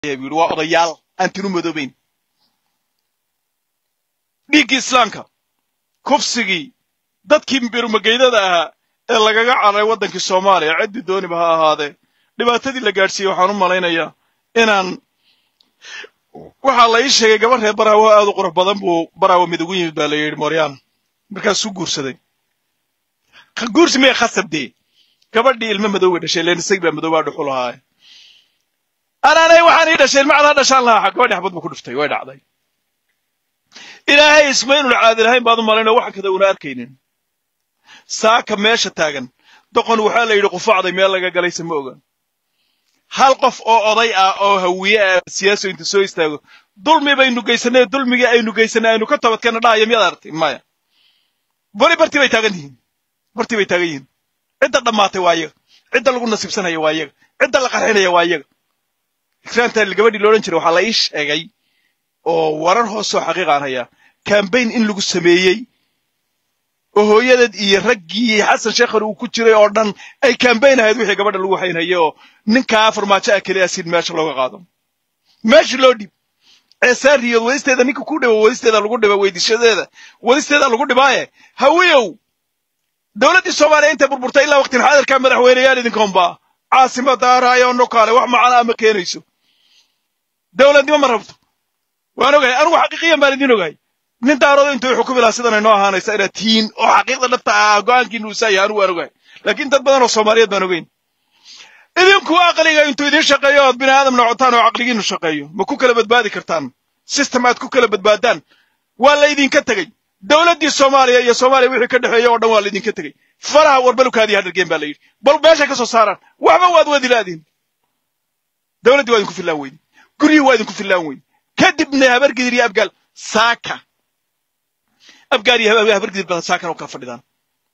buu yidhi waa odayaal aan tinu madoobayn dhiiggii islaamka kufsigii dadkii birumageydada ahaa ee lagaga cararay waddankii soomaaliya ciddii dooniba ha ahaadee dhibaatadii la gaadhsiiyey waxaan u malaynayaa inaan waxaa la ii sheegay gabar reer baraawo aad u qurux badan buu baraawo mid ugu yimid baa la yidhi moryaan markaasuu guursaday guursi maya khasabdee gabadhii ilmo madowga dhashay leen isagii baa madow baa dhuxul ahaaye anaanay waxaan ii dhashay ilma cadaa dhashaan lahaa gabadhii xabad buu ku dhuftay way dhacday ilaahay isma inuun caadi lahayn baad u malaynoo waxa kada una arkaynin saaka meesha taagan doqon waxaa la yidhi qufacday meel laga galaysa ma oga hal qof oo oday ah oo hawiye ah siyaaso inta soo istaago dulmi baynu geysanay dulmigii aynu geysanay aynu ka toobadkeena dhahaya miyaad aragtay maya weli bartii bay taagan yihiin bartii bay taagan yihiin cidda dhammaatay waa iyaga cidda lagu nasiibsanaya waa iyaga cidda la qarxinaya waa iyaga ikraantaa gabadhii loodhan jiray waxaa la ii sheegay oo warar hoosoo xaqiiqa aan hayaa kambayn in lagu sameeyey oo hooyadeed iyo raggii xasan sheekhar uu ku jiray oo dhan ay kambayn ahayd wixii gabadha lagu haynhaye oo ninkaa farmaajo ah keliya sin meesha looga qaado meesha loo dhib ceesaariyood wadisteeda ninka ku dhibo wadisteeda lagu dhiba weydishadeeda wadisteeda lagu dhibaaye hawiyow dowladdii soomaaliya intay burburtay ilaa waqtin xaadirkaa madaxweyneyaal idinkoonba caasimada araayo nokaale wax macana ma keenayso dowladnimo ma rabto waan ogahay anigu xaqiiqiyan baan idin ogahay nin daaroodo intuu xukumi lahaa sidan aynoo ahaanaysa inaad tihiin oo xaqiiqda dhabta ah go-aankiinu usaa yahay anigu waan ogahay laakiin dad badan oo soomaaliyeed baan ogeyn idinku aqliga intuu idin shaqeeyo ood bini aadam nocotaan oo caqligiinu shaqeeyo ma ku kala badbaadi kartaan system aad ku kala badbaadaan waa laydinka tegey dowladdii soomaaliya iyo soomaaliya wixii ka dhexeeya oo dhan waa laydinka tegey faraha warbalukaadii hadhargeen baa la yidhi bal meeshay ka soo saaraan waxba waad wadi laadiin dowladdii waa idinku fillaan weydi guryihii waa idinku fillaan weydi kadibna habargidir iyo abgaal saaka abgaal iyo habargidir badan saakana u kala fadhidaan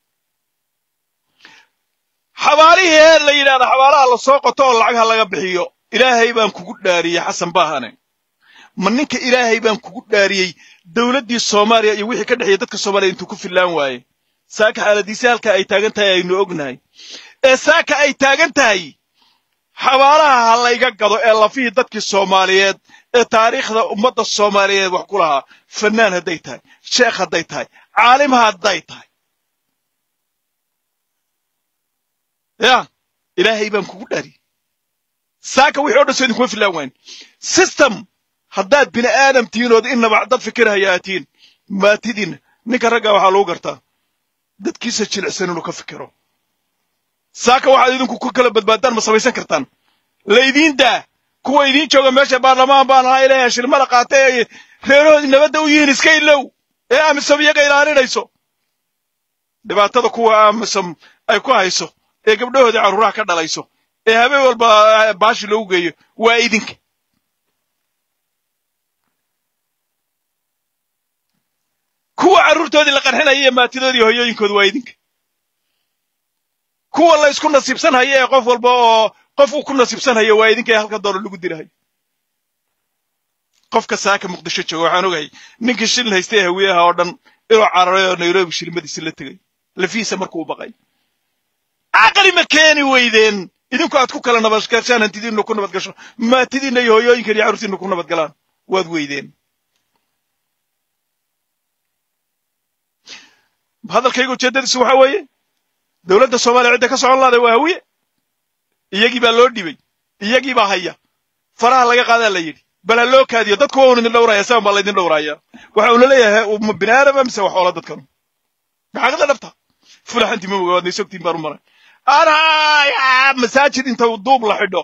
xabaalihii heer la yidhahda xabaalaha la soo qoto oo lacag ha laga bixiyo ilaahay baan kugu dhaariyey xasan baahane ma ninka ilaahay baan kugu dhaariyey dowladdii soomaaliya iyo wixii ka dhexeeya dadka soomaaliya intuu ku fillaan waaye saaka xaaladiisi halka ay taagan tahay aynu ognahay ee saaka ay taagan tahay xabaalaha ha layga gado ee lafihii dadkii soomaaliyeed ee taariikhda ummadda soomaaliyeed wax ku lahaa fannaan hadday tahay sheekh hadday tahay caalim hadday tahay ya ilaahay baan kugu dhari saaka wixii o dhan soo idinkuma fillaan waayn system haddaad bini aadam tihiin ood inaba dad fikirhaya aad tihiin maatidiinna ninka raggaa waxaa lagu gartaa dadkiisa jilicsan inuu ka fikiro saaka waxaad idinku ku kala badbaadaan ma samaysan kartaan laydiin daa kuwa idiin jooga meesha baarlamaan baan ahaa ilaahay shirmada qaata ee reerahoodii nabadda u yihiin iska ilow ee amisom iyaga ilaalinayso dhibaatada kuwa amisom ay ku hayso ee gabdhahoodii carruuraha ka dhalayso ee habeen walba baashi loogu geeyo waa idinka kuwa carruurtoodii la qarxinaya iyo maatidoodii hoyooyinkooda waa idinka kuwa la isku nasiibsanhayo ee qof walba oo qof uu ku nasiibsanhayo waa idinka ee halka doolo lagu dilahayo qofka saaka muqdisho jooga waxaan ogahay ninkii shilin haystay hawiyaha oo dhan inuu cararay oo nairobi shilmadiisi la tegay lafihiisa markuu baqay caqli ma keeni weydeen idinku aad ku kala nabadgashaan hantidiinnu ku nabadgasho maatidiinna iyo hoyooyinkan iyo carruurtiinnu ku nabadgalaan waad weydeen hadalkayga ujeeddadiisu waxa weeye dowladda soomaaliya cidda ka socon lahday waa hawiye iyagii baa loo dhibay iyagii baa haya faraha laga qaadaa la yidhi bal ha loo kaadiyo dadku waa un idin dhowraya saban baa laydin dhowraya waxa uuna leeyahay bini aadama mise wax oola dadkanu maxaaqida dhabta fulaxantii ma moga waad naysogtiin baan u maray anaya masaajid inta duub la xidho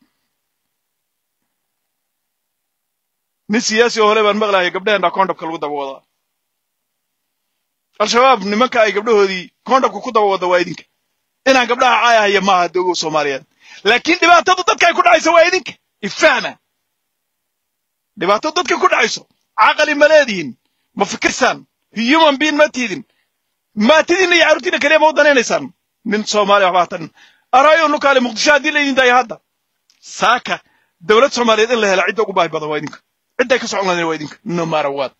nin siyaasi oo hole baan maqlaaya gabdhaheenna kondhabka lagu daba wadaa al-shabaab nimanka ay gabdhahoodii kondhabka ku daba wada waa idinka inaan gabdhaha caayahaya maaha dogow soomaaliyeed laakiin dhibaatadu dadka ay ku dhacayso waa idinka ifahma dhibaatadu dadka ku dhacayso caqali ma leedihin ma fikirsaan human being ma tiidin maatidiinna iyo carruurtiinna keliya ma u danaynaysaan nin soomaaliya waxbaa tan arayo nukaale muqdisho haddii laydin daaya hadda saaka dowlad soomaaliyeed in la hela cidda ugu baahi badan waa idinka cidday ka socon lahayn waa idinka no matter what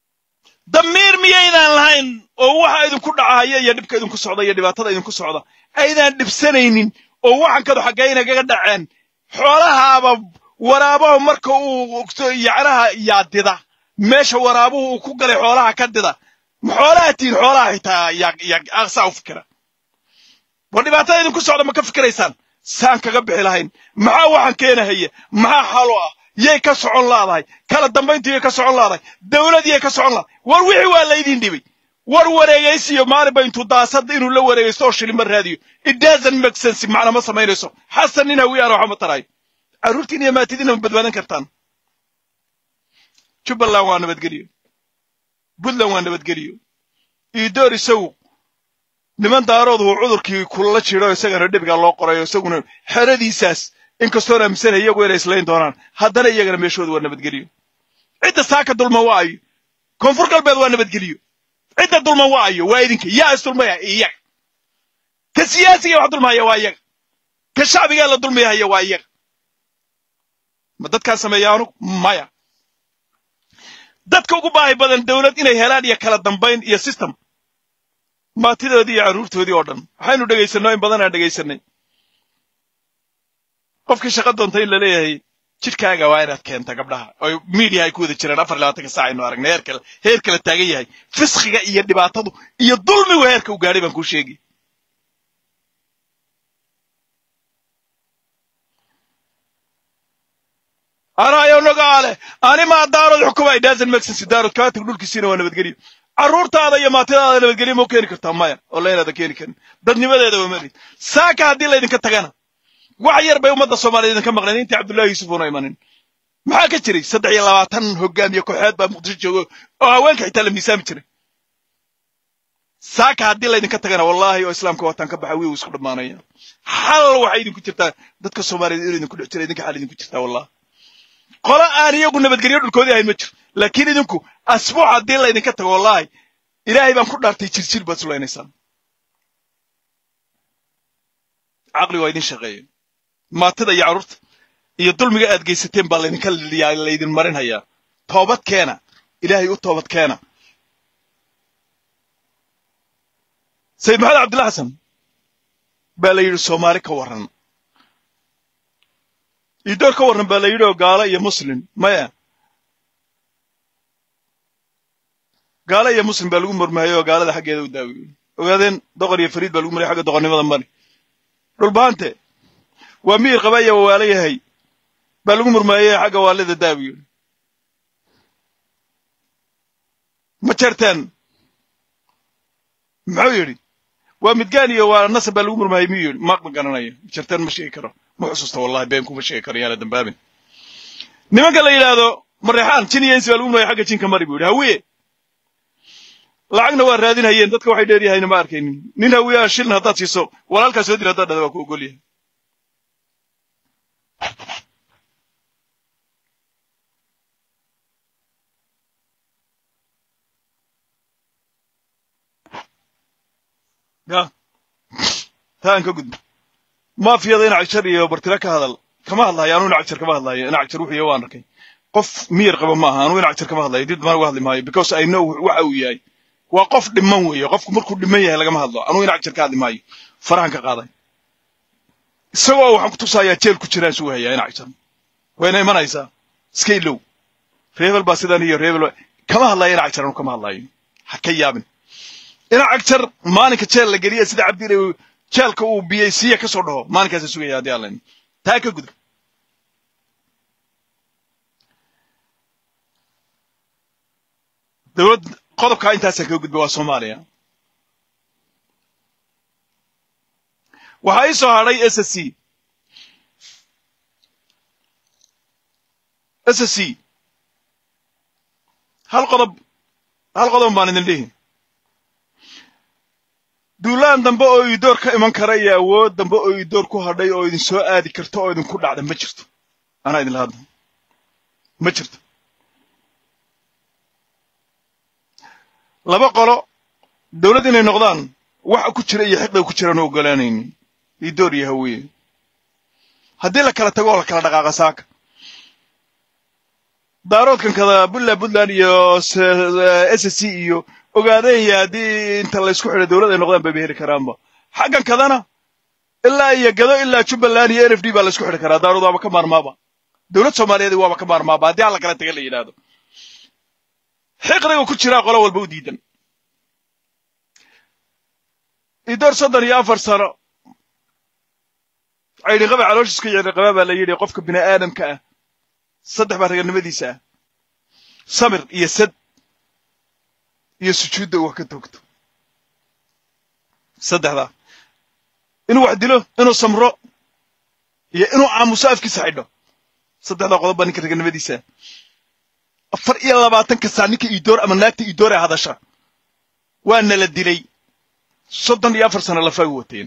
damiir miyaydaan lahayn oo waxa idinku dhacahaya iyo dhibka idinku socda iyo dhibaatada idinku socda aydaan dhibsanaynin oo waxankadu xaggaynaga dhaceen xoolahaaba waraabaha marka uu yacnaha yaadida meesha waraabuhu uu ku galay xoolaha ka dida ma xoolaha tihin xoolaha xitaa yaa saa u fikira war dhibaatada idinku socda ma ka fikiraysaan saan kaga bixi lahayn maxaa waxaan keenahaya maxaa xalo ah yay ka socon laadahay kala dambayntu yay ka socon laadahay dawlad yay ka socon laadahay war wixii waa laydin dhibay war wareegaysiyo maalinba intuu daasad inuu la wareegaysto oo shilima raadiyo it doesn't make sense macna ma samaynayso xasan nin hawiyaan waxa ma tarayo carruurtiin iyo maatidiina ma badbaadan kartaan jubbaland waa nabadgeliyo puntland waa nabadgeliyo iidoor isagu niman daaroodu uu cudurkii kulala jiro isagana dhibiga loo qorayo isaguna xeradiisaas inkastoon aaminsan iyagu inay islayn doonaan haddana iyagana meeshooda waa nabadgeliyo cidda saaka dulma waa ayo koonfur galbeed waa nabadgeliyo cidda dulma waa ayo waa idinka yaa isdulmaya iyaga ka siyaasiga wax dulmahaya waa iyaga ka shacbigaa la dulmayahaya waa iyaga ma dadkaan sameeya anugu maya dadka ugu baahi badan dawlad inay helaan iyo kala dambayn iyo system maatidoodii iyo carruurtoodii oo dhan waxaynu dhegaysanno in badan aan dhegaysanay qofkii shaqa doonta in la leeyahay jidhkaaga waa inaad keenta gabdhaha oo miidiya ay ku wada jiraan afar labaatanka saac aynu aragnay heer kale heer kale taagan yahay fiskiga iyo dhibaatadu iyo dulmigu heerka u gaadhay baan kuu sheegi anaayo nogaale animaa daarood xukuma idaasan maxensi daarood kaatag dhulkiisiina waa nabadgeliyo carruurtaada iyo maatidaada nabadgelyo ma u keeni kartaa maya oo laynaada keeni karin dadnimadeeda waa mali saaka haddii laydinka tagana wax yar bay ummadda soomaaliya idinka maqleen intii cabdullaahi yuusuf uuna imanin maxaa ka jiray saddex iyo labaatan hogaamiye kooxeed baa muqdisho joogo oo haweenka xitaa la miisaami jiray saaka haddii laydinka tagana wallaahi oo islaamka wataan ka baxa wiiw isku dhammaanaya xal waxay idinku jirtaa dadka soomaaliyeed inuu idinku dhex jira idinka xal idinku jirtaa wallahi qolo aan iyagu nabadgelyo dhulkoodii ahayn ma jiro laakiin idinku asbuuc haddii laydinka tago wallaahi ilaahay baan ku dhaartay jirjir baad sulaynaysaan caqli waa idin shaqeeya maatida iyo carruurta iyo dulmiga aad geysateen baa laydinka laydin marin hayaa toobad keena ilaahay u toobad keena sayid maxamed cabdilla xasan baa la yidhi soomaali ka warran iidoor ka warran baa la yidhi oo gaalo iyo muslim maya gaalo iyo muslim baa lagu murmahayay oo gaalada xaggeeda u daawiyo ogaadeen doqor iyo fariid baa lagu mariyay xagga doqornimada mari dhulbaante waa miyir qaba iyo wawaalo yahay baa lagu murmaayey xagga waalida daawiyo ma jeerteen muxuu yidhi waa midgaan iyo waa nasab baa lagu murmaayey miyuu yidhi ma garanayo jeerteen ma sheegi karo ma xusuusta wallahi been kuma sheegi karo yaana dambaabin nimanka la yidhaahdo mareexaan jin iyo insi baa lagu murmaayey xagga jinka mari buu yidhi hawiye lacagna waa raadinhayeen dadka waxay dheeryahayna ma arkaynin nin hawiyaha shilin haddaad siiso walaalkaa soo dir haddaad dhada waa ku ogol yahay ya taan ka gudbo maafiyada inac jar iyo bartira ka hadal kama hadlayo anuu inac jar kama hadlayo inac jar wuxuu waan arkay qof miyir qaba maaha anuu inac jar kama hadlayo dib dambana uga hadli maayo because i know waxa uu yahay waa qof dhiman weeye qofku markuu dhiman yahay lagama hadlo anuu inac jar ka hadli maayo farahan ka qaaday isagoo waxaan ku tusayaa jeel ku jiraan suu hayaa inac jar wayna imanaysaa iska ilow reebel baa sidan iyo reebel kama hadlayo inac jar anuu kama hadlayo ha ka yaabin inac jar maalinka jeel la geliya sida cabdile jeelka uu biyey siiya ka soo dhaho maalinkaasa sugaya haddii allan taa ka gudub dowlad qodobkaa intaasaan kaga gudba waa soomaaliya waxaa ii soo hadhay s s c s s c hal qodob hal qodob baan idin dhihi duulaan dambe oo iidoor ka iman kara iyo awood dambe oo iidoor ku hadhay oo idin soo aadi karto oo idinku dhacda ma jirto anaa idinla hadla ma jirto laba qolo dawlad inay noqdaan waxa ku jira iyo xiqda ku jiraan u ogolaanaynin iidoor iyo haweeye haddii la kala tago oo la kala dhaqaaqa saaka daaroodkan kada puntland puntland iyo s s c iyo ogaadanya haddii inta laysku xidhay dawlad ay noqdaan bayba heli karaanba xaggan kadana ilaa iyo gado ilaa jubbaland iyo n f d baa la isku xidhi karaa daarood waaba ka maarmaaba dowlad soomaaliyeed waaba ka maarmaaba haddii alla kala taga la yidhaahdo xiqriga ku jiraa qolo walba u diidan idoor soddon iyo afar sano caydhinqaba calooshiiska yacdhinqaba baa la yidhi qofka bini aadamka ah saddex baa raganimadiisa ah samir iyo sad iyo sujuudda uu wax ka toogto saddexdaa inuu wax dilo inuu samro iyo inuu aamuso afkiisa xidho saddexdaa qodob baa ninka raganimadiisa afar iyo labaatanka saa ninka iidoor ama naagta iidoor ee hadasha waa nala dilay soddon iyo afar sano lafaagu wateen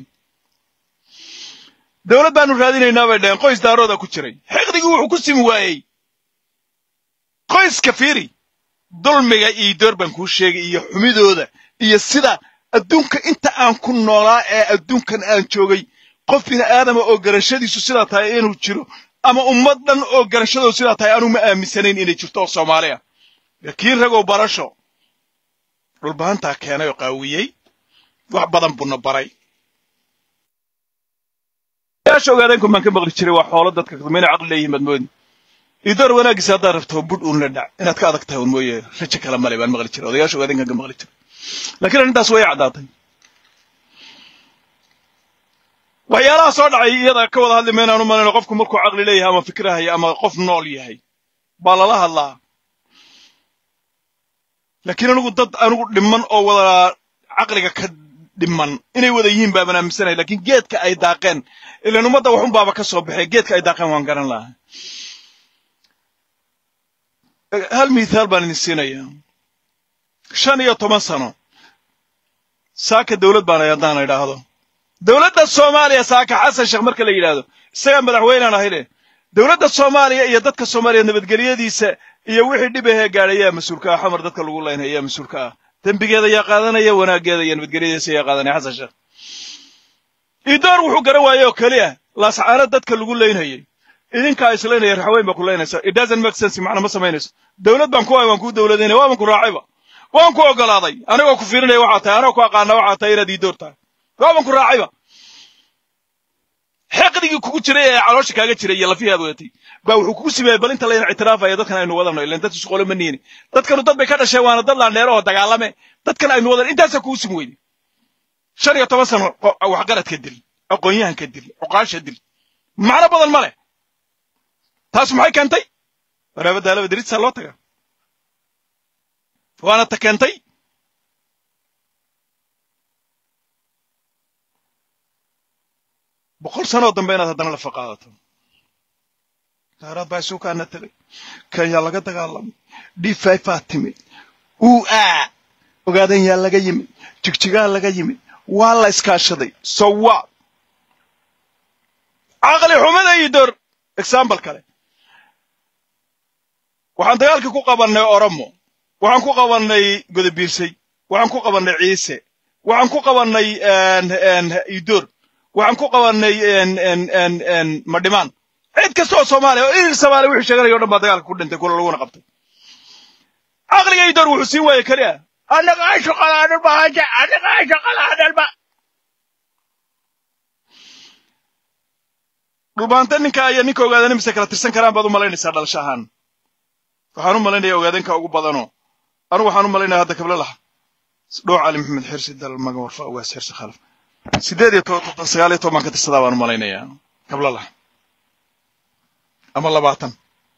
dowlad baanu raadinaynaa bay dhaheen qoys daarooda ku jiray xiqdigii wuxuu ku simi waayey qoyska fiiri dulmiga iidoor baan kuu sheegay iyo xumidooda iyo sida adduunka inta aan ku noolaa ee adduunkan aan joogay qof bini aadama oo garashadiisu sidaa tahay inuu jiro ama ummad dhan oo garashadoodu sidaa tahay anuu ma aaminsanayn inay jirto oo soomaali ah laakiin ragow barasho dhulbahantaa keenay oo qaawiyey wax badan buuna baray yaasha ogaadeenku baan ka maqli jiray waa xoolo dadka mayna caqli leeyihin baad moodi idoor wanaagiisa haddaad rabto budh uun la dhac inaad ka adag tahay un mooye rajo kale male baan maqli jiray odayaasha ogaadeenkan ka maqli jiray laakiin arrintaas way caddaatay waxyaalaha soo dhacay iyada ka wada hadli maynaan u malayno qofku markuu caqli leeyahay ama fikrahaya ama qof nool yahay baa lala hadlaa laakiin anigu dad anigu dhiman oo wada caqliga ka dhiman inay wada yihiin baaban aaminsanahay lakiin geedka ay daaqeen ilan ummadda waxun baaba ka soo baxay geedka ay daaqeen waan garan lahaa hal mithaal baan idin siinayaa shan iyo toban sano saaka dowlad baan haddaan idhaahdo dowladda soomaaliya saaka xasan sheekh marka la yidhaahdo isagaa madaxweynaan ahayne dowladda soomaaliya iyo dadka soomaaliya nabadgelyadiisa iyo wixii dhib ahee gaadhay yaa mas-uulka ah xamar dadka lagu laynaya yaa mas-uulka ah dembigeeda yaa qaadanaya wanaaggeeda iyo nabadgelyadiisa yaa qaadanaya xasan sheekh idoor wuxuu garan waaye oo keliya laascaano dadka lagu laynayay idinkaa islaynaya raxweyn baa ku laynaysa it doesn't make sense macna ma samaynayso dowlad baan ku hay waan kuu dowladaynaya waaban ku raacayba waan ku ogolaaday anigoo ku fiirinaya waxaa tahay anigoo ku aqaana waxaa tahay inaad iidoor tahay waaban ku raacayba xeqdigii kugu jiray ee caloosha kaaga jiray iyo lafihii aad wadatay baa wuxuu kugu simeeyey bal inta layna ictiraafaya dadkan aynu wadano ilan dad isqolo ma niini dadkanu dad bay ka dhasheen waana dad laandheero oo dagaalame dadkan aynu wadan intaasaa kugu simi weyday shan iyo toban sano waxgaradka dil aqoonyahanka dil cuqaasha dil macno badan ma leh taas maxay keentay waraabadda alaba dirisaa loo taga waana ta keentay boqol sanoo dambe inaad haddana lafa qaadato daaraad baa isuukaana tagay kenya laga dagaalamay d five baa timid uu aa ogaadan yaa laga yimid jigjigaa laga yimid waa la iskaashaday sowa caqli xumada iyo door example kale waxaan dagaalkii ku qabannay oromo waxaan ku qabannay godobiirsay waxaan ku qabannay ciise waxaan ku qabannay idoor waxaan ku qabannay madhimaan cid kasta oo soomaaliya oo irir soomaaliya wixii sheeganaya o dhan baa dagaalka ku dhintay kula laguna qabtay caqliga idoor wuxuu siin waayey keliya anagaa shaqalaadhan bahaaja anagaa shaqalaadhan ba dhulbaanta ninka iyo ninka ogaadana mise kala tirsan karaan baad u malaynaysaa dhalasho ahaan waxaan u malaynaya ogaadanka ugu badanoo anigu waxaan u malaynaya hadda kabla laha dhooc cali maxamed xirsi dal magan warfa ugaas xirsi khalaf sideed iyo toban sagaal iyo toban ka tirsadaa baan u malaynayaa kabla laha ama labaatan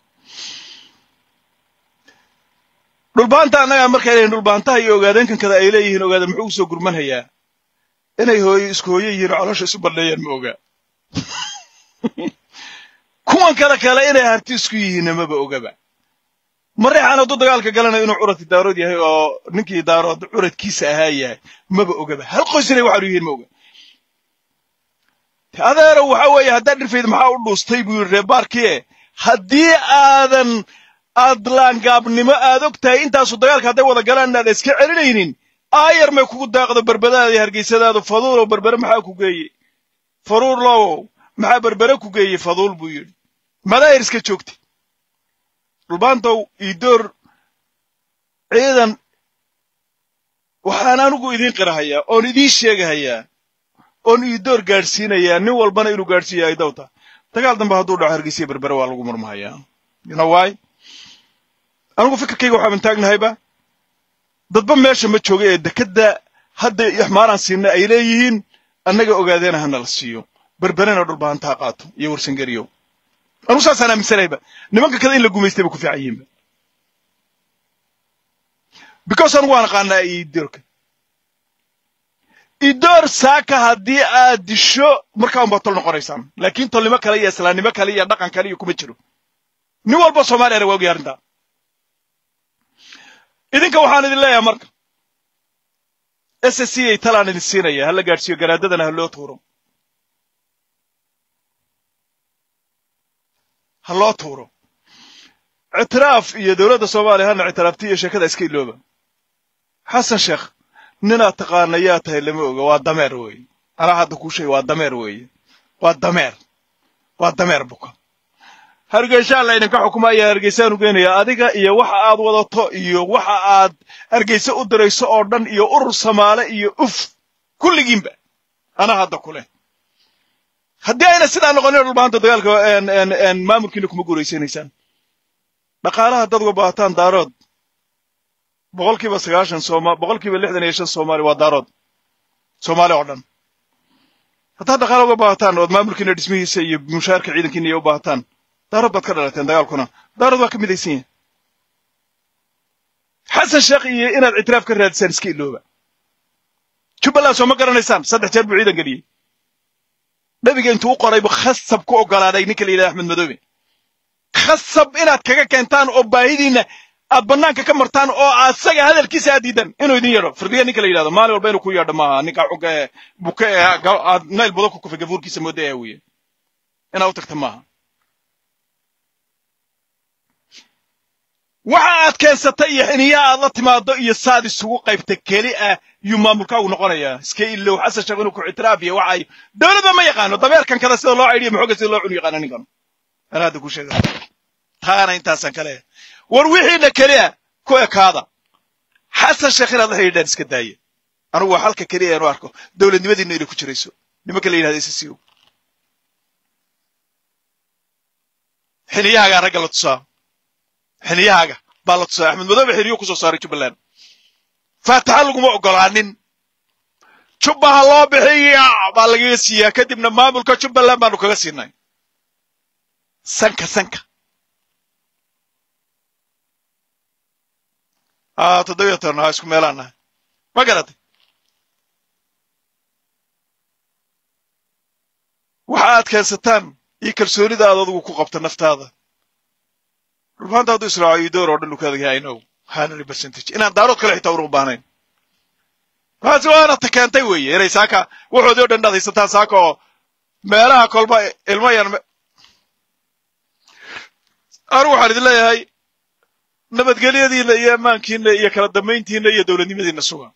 dhulbaanta annagaa markay leeyihin dhulbaantaha iyo ogaadankan kada ay leeyihiin ogaadan muxuu usoo gurmanhayaa inay hooyo isku hooyo yihiin oo caloosha isu bandheeyaan ma oga kuwan kale kale inay harti isku yihiinna maba ogaba mareexaan hadduu dagaalka galanayo inuu curadki daarood yahay oo ninkii daarood curadkiisa ahaa yahay maba ogaba hal qoys inay waxaanu yihiin ma oga adeero waxa weeye haddaad dhirfayd maxaa u dhuustay buu yidhi reebaarkie haddii aadan aad laangaabnimo aad og tahay intaasu dagaalka hadday wada galaan inaad iska celinaynin aayar may kugu daaqdo berbadaada iyo hargeysadaadu faduulow berbere maxaa ku geeyey faruurlow maxaa berbere ku geeyey faduul buu yidhi madaahir iska joogtay dhulbaantow iidoor ciidan waxaan anigu idiin qirahayaa oon idiin sheegahayaa oon iidoor gaadhsiinayaa nin walbana inuu gaadhsiiya ay dawta dagaal dambe hadduu dhaco hargeysiya berbere waa lagu murmahayaa you know why anigu fikirkayga waxaaban taagnahayba dadba meesha ma jooga ee dekedda hadda ixmaaraan siinay ay leeyihiin annaga ogaadeena hana la siiyo berberena dhulbahantaa qaato iyo warsangeriyo anigu saasaan aaminsanayba nimanka kada in la gumaystay ba ku fiican yihiinba because anigu waan aqaanaa idoorka idoor saaka haddii aad disho markaa unbaad tol noqonaysaan laakiin tolnimo kale iyo islaamnimo kale iyo dhaqan kale iyo kuma jiro nin walba soomaaliyana waa ogyahay arrintaa idinka waxaan idin leeyahay marka s s c ay talaan idin siinaya hala gaadhsiiyo garaadadana ha loo tuuro ha loo tuuro ictiraaf iyo dowladda soomaaliya hana ictiraafti iyo sheekada iska ilooba xasan sheekh ninaad taqaana yaa tahay lama oga waa dameer weeye anaa hadda kuu sheega waa dameer weeye waa dameer waa dameer buka hargeysaan la idinka xukumaya hargeysaan u geenaya adiga iyo waxa aad wadato iyo waxa aad hargeysa u dirayso oo dhan iyo urur samaale iyo uf kulligiinba anaa hadda kuleh haddii ayna sidaa noqonin dhulbahanta dagaalka maamulkiina kuma guuraysanaysaan dhaqaalaha dad uga baahataan daarood boqolkiiba sagaashan sooma boqolkiiba lixdan iyo shan soomaali waa daarood soomaali oo dhan haddaad dhaqaala uga baahataan ood maamulkiina dhismihiisa iyo mushaarka ciidankiina iyo u baahataan daarood baad ka dhalateen dagaalkuna daarood waa ka midaysan yahay xasan sheekh iyo inaad ictiraaf ka raadisaan iska ilooba jubbaland soo ma garanaysaan saddex jeer buu ciidan geliyey nabiga intuu u qoraybu khasab ku ogolaaday ninka la yidhahda axmed madoobe khasab inaad kaga keentaan oo baahidiinna aad bannaanka ka martaan oo asaga hadalkiisa aad diidan inuu idin yeedho firdiya ninka la yidhahdo maalin walba inuu ku yeedho maaha ninka xugga ee buke ee aad nayl budo ku kufay gafuurkiisa mooda ee wiye inaad u tagta maaha waxa aad keensatay iyo xiniya aad la timaado iyo saad isugu qaybta keli ah yuu maamulkaagu noqonayaa iska ilow xasan sheekh inuu ku ictiraafiyo waxay dowladba ma yaqaano dabeerkan kada sida loo caydhiyo maxooga sida loo cunu yaqaana ninkan anaa hadda ku sheega taana intaasaan ka leeyahay war wixiina keliya ku ekaada xasan sheekh inaad la xidhiidhaan iska daaya anigu waa halka keliya eenu arko dowladnimadiina inay ku jirayso nimanka la yidhahda ssco xiniyahaagaa ragga la tusaa xiniyahaaga baa la tusaa axmed madoobe xiniyo kusoo saaray jubbaland faataxa laguma ogolaanin jubba ha loo bixiya baa lagaga siiyaa kadibna maamulka jubbaland baanu kaga siinay sanka sanka toddobiyo toban ha isku meelaan nahay ma garatay waxa aad keensataan iyo kalsoonida aad adigu ku qabta naftaada rubaanta hadduu israaco iyo door oo dhan ukaada yahay inow hanary percentage inaan daarood kale xitaa uruq baahnayn taasi waana ta keentay weeye inay saaka waxoodii o dhan dhaad haysataan saaka oo meelaha kolba ilmo yar anigu waxaan idin leeyahay nabadgelyadiina iyo ammaankiina iyo kala dambayntiina iyo dowladnimadiina suga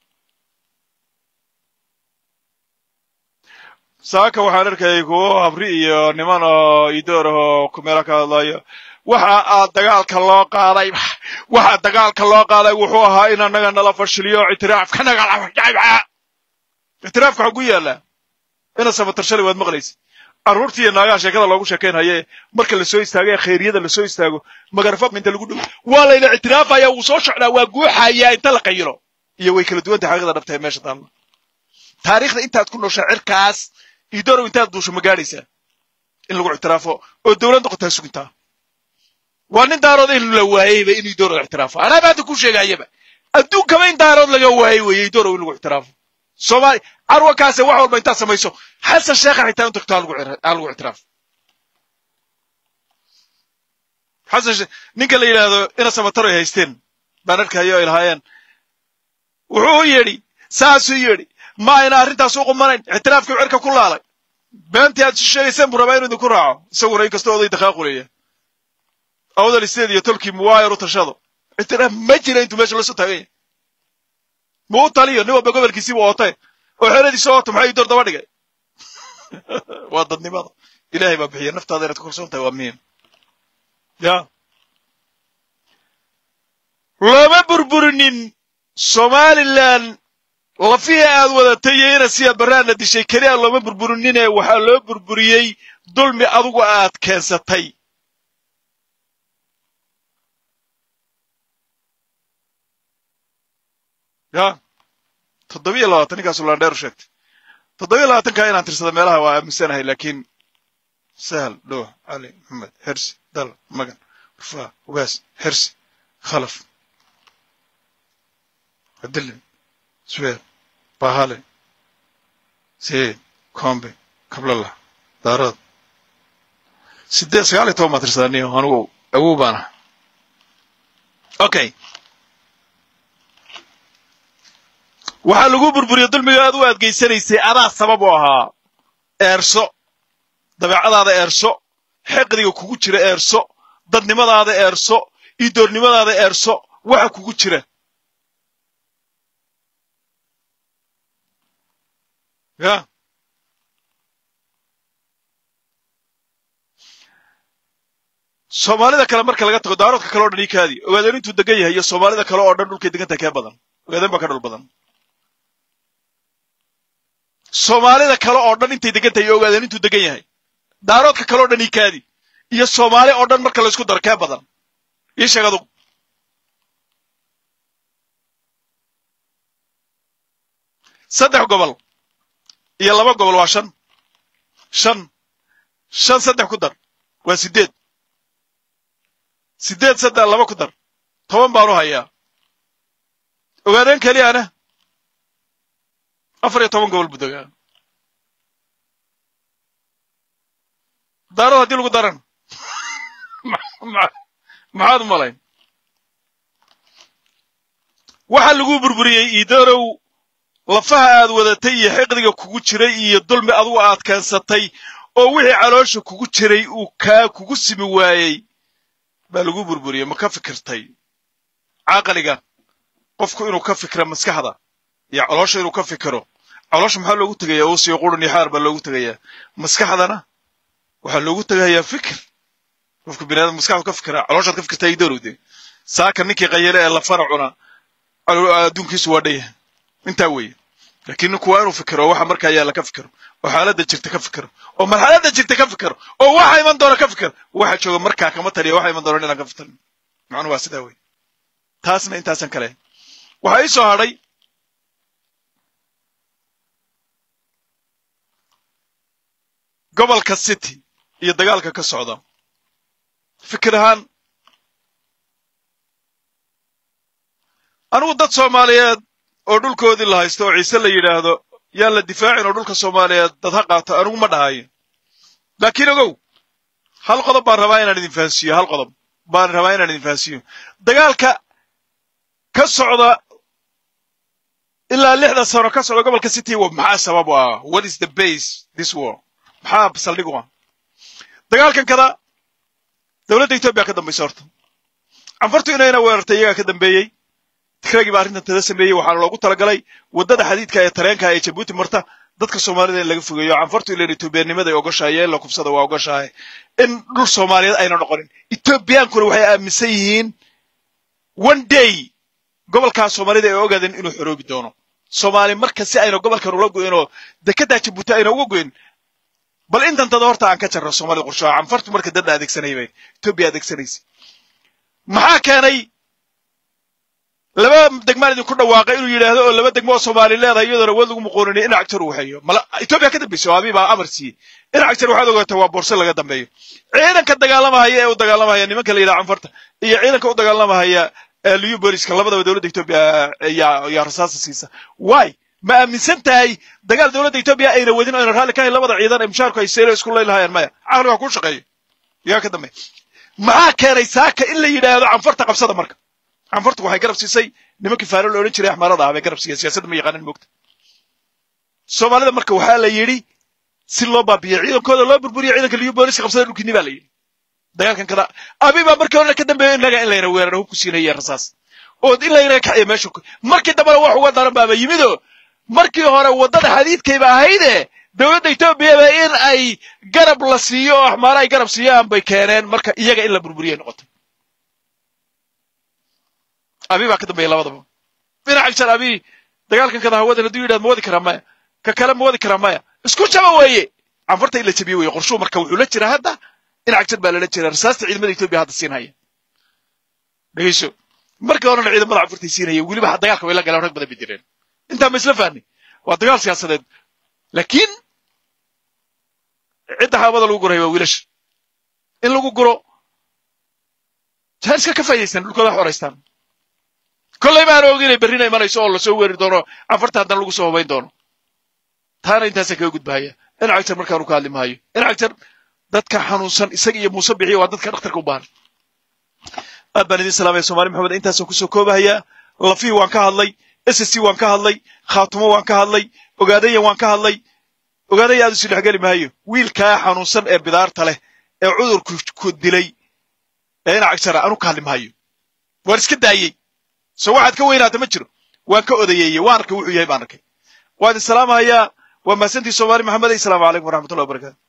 saaka waxaan arkayay kuwo habri iyo niman oo idoor ah oo kumeela ka hadlayo waxa aad dagaalka loo qaaday waxa dagaalka loo qaaday wuxuu ahaa in annaga nala fashiliyo ictiraafka nagala ictiraafka xagu yaallaa ina sabatar shalay waad maqlaysa carruurtii iyo naagaha sheekada loogu sheekaynhaye marka lasoo istaago ee khayriyada lasoo istaago magarafabka inta lagu dhow waa layna ictiraafaya wuu soo socdaa waa guuxayaa inta la qayilo iyo way kala duwantay xaqiiqda dhabta ee meesha taalla taariikhda intaad ku nooshaa cirkaas idorow intaad duusho ma gaadhaysaa in lagu ictiraafo oo dowlad noqotaa sugintaa waa nin daarood in la waayeyba in idorow ictiraafo anaa maanta ku sheegayaba adduunkaba in daarood laga waayey weeye idorow in lagu ictiraafo soomaali carwakaase wax walba intaad samayso xasan sheekha xitaa in tagto ha lagu ictiraafo xasan ninka la yidhaahdo ina samataro ay haysteen baan arkayo ay lahaayeen wuxuu u yidhi saasuu yidhi ma ayna arrintaas u qumanayn ictiraafkii cirka ku laalay beentii aad isu sheegayseen buu rabaa inuu idinku raaco isaguna inkastoo oday daqaaquleya awdal isteed iyo tolkii muwaayar u tashado ictiraaf ma jira intuu meesha lasoo taagan yahay ma u taliyo nin walba gobolkiisiibu ootay oo xeradiisa ooto maxaa idoor daba dhigay waa dadnimada ilaahay baa bixiya naftaada inaad ku kalsoon tahay waa muhiim ya looma burburinin somalilan lafihii aad wadatay iyo ina siyaad barraadna dishay keliya looma burburinine waxaa loo burburiyey dulmi adugu aad keensatay ya toddobiyo labaatan ninkaasu landheer u sheegtay toddobiyo labaatankaa inaan tirsada meelaha waa aaminsanahay laakiin sahal dhuux cali maxamed hersi dal magan rufaa ugaas hersi khalaf cabdille suweer bahale sayid kombe kablalah daarood sideed sagaal iyo toban baa tirsadaa niyo anigu awow baan ah okay waxaa lagu burburiya dulmiga aad u adgeysanaysay adaa sabab u ahaa eerso dabeecadaada eerso xeqdiga kugu jira eerso dadnimadaada eerso idoornimadaada eerso waxa kugu jira ya soomaalida kale marka laga tago daaroodka kale o dhan ii kaadi ogaadeen intuu degan yahay iyo soomaalida kale oo dhan dhulkay degan tahay kee badan ogaadeen baa ka dhul badan soomaalida kale oo dhan intay degan tahay iyo ogaadeen intuu degan yahay daaroodka kale o dhan ii kaadi iyo soomaali oo dhan marka laysku daro kee badan ii sheeg adugu saddex gobol iyo laba gobol waa shan shan shan saddex ku dar waa siddeed siddeed saddex laba ku dar toban baan u hayaa ogaadeen keliyana afar iyo toban gobol buu degaa daarood haddii lagu daran maxaad u malayn waxaa lagu burburiyey iidarow lafaha aad wadatay iyo xiqdiga kugu jiray iyo dulmi adugu aad keensatay oo wixii caloosha kugu jiray uu kaa kugu simi waayey baa lagu burburiyey ma ka fikirtay caqliga qofku inuu ka fikira maskaxda iyo caloosha inuu ka fikiro caloosha maxaa loogu tegayaa uusiyo qurun iyo xaar baa loogu tegayaa maskaxdana waxaa loogu tegayaa fikir qofka bini aadam maskaxdu ka fikira calooshaad ka fikirtaa idarowde saaka ninkii qayale ee lafana cuna adduunkiisu waa dhaya intaa weeye laakiin ninku waa inuu fikiro oo waxa markaa yaalla ka fikiro oo xaaladda jirta ka fikiro oo marxaladda jirta ka fikiro oo waxa iman doona ka fikiro waxa jooga markaa kama taliya waxa iman doona inaan ka fikirin macnuhu waa sidaa weye taasna intaasan kale waxaa ii soo hadhay gobolka city iyo dagaalka ka socda fikir ahaan anigu dad soomaaliyeed oo dhulkoodii la haysto oo ciise la yidhaahdo yaan la difaacin oo dhulka soomaaliyeed dad ha qaato anigu ma dhahayo laakiin ogow hal qodob baan rabaa inaan idin fahansiiyo hal qodob baan rabaa inaan idin fahansiiyo dagaalka ka socda ilaa lixda sano ka socda gobolka city maxaa sabab u ah what is the base this war maxaa saldhig u ah dagaalkan kada dowladda etoobiya ka dambaysa horta canfartu inayna weerartay iyagaa ka dambeeyey tikraagii baa arrintan tada sameeyey waxaana loogu talagalay waddada xadiidka ee tareenka ee jabuuti marta dadka soomaalida in laga fogeeyo canfartu ilan etoobiyanimada ay ogoshahay in la kubsada waa ogoshahay in dhul soomaaliyeed ayna noqonin etoobiyaankuna waxay aaminsan yihiin one day gobolkaa soomaalida ay ogaadeen inuu xoroobi doono soomaali marka si ayna gobolkan ula goyn oo dekedaa jabuuti ayna uga goyn bal intantada horta aan ka jarro soomaalida qorshaha canfartu marka dadda adeegsanay bay etoobiya adeegsanaysa maxaa keenay laba degmaan idinku dhawaaqay inuu yidhaahdo oo laba degmo oo soomaali leedahay iyadoona wad lagu muqooninay in cagtar uu waxeeyo mala etoobiya ka dambaysa oo abii baa amar siiyey in cagtar waxaad ogaataa waa boorse laga dambeeyo ciidanka dagaalamahaya ee u dagaalamahaya nimanka la yidhaha canfarta iyo ciidanka u dagaalamahaya liyu booliska labadaba dowladda etoobiya yaa rasaasa siisa why ma aaminsan tahay dagaal dowladda etoobiya ayna wadin ayna raalli ka hayn labada ciidan ee mushaarku ay seelo isku leylahayaan maya caqligaa kuu shaqeeyo yaa ka dambeeya maxaa keenay saaka in la yidhaahdo canfarta qabsada marka canfartu waxay garab siisay nimankii faaro la odhan jiray axmaarada ah bay garab siiyeen siyaasadda ma yaqaanan moogta soomaalida marka waxaa la yidhi si loo baabiyo ciidankooda loo burburiyo ciidanka liyu booliska qabsada dhulkiini baa la yidhi dagaalkan kada abi baa markii horena ka dambeeyo innaga in layna weeraro hubku siinaya rasaas oo in layna kaxiyo meesha markii dambena wax uga daran baaba yimidoo markii hore waddada xadiidkayba ahayde dowladda etoobiyaba in ay garab la siiyo oo axmaara ay garab siiyaan bay keeneen marka iyaga in la burburiyay noqotay abi baa ka dambeeya labadaba dhinaca jar abi dagaalkan kada hawadan hadduu yidhahd ma wadi karaa maya ka kale ma wadi karaa maya isku jaba weeye canfarta in la jabiye weye qorshuu marka wuxuu la jiraa hadda dhinac jar baa lala jiraa rasaasta ciidamada etoobiya hadda siinhaya dhegeyso markii horena ciidamada canfartay siinhaya weliba dagaalka way la galeen rag badan bay jireen intaa ma isla fahnay waa dagaal siyaasadeed laakiin cidda haawada lagu guraya waa wiilasha in lagu guro jaaniska ka faa'idaystaan dhulkooda xoraystaan kollay baan og inay berrina imanayso oo lasoo weeri doono canfarta haddana lagu soo hubayn doono taana intaasa kaga gudbahaya dhinac jar markaanu ka hadli maayo dhinac jar dadka xanuunsan isaga iyo muuse bixiya waa dadka dhakhtarka u baahan aad baan idin salaamaya somaali maxamed intaasaan kusoo koobahayaa lafihii waan ka hadlay s c waan ka hadlay khaatumo waan ka hadlay ogaadaya waan ka hadlay ogaadaya aad isu dhexgeli maayo wiilkaa xanuunsan ee bidaarta leh ee cudurku ku dilay ee dhinac jara anu ka hadli maayo waan iska daayey so waxaad ka weynaata ma jiro waan ka odayeeye waan arkay wuxuu yahay baan arkay waan idin salaamahayaa waa mahadsantii soomaali maxamed asalaamu calaykum waraxmatullahi wabarakatu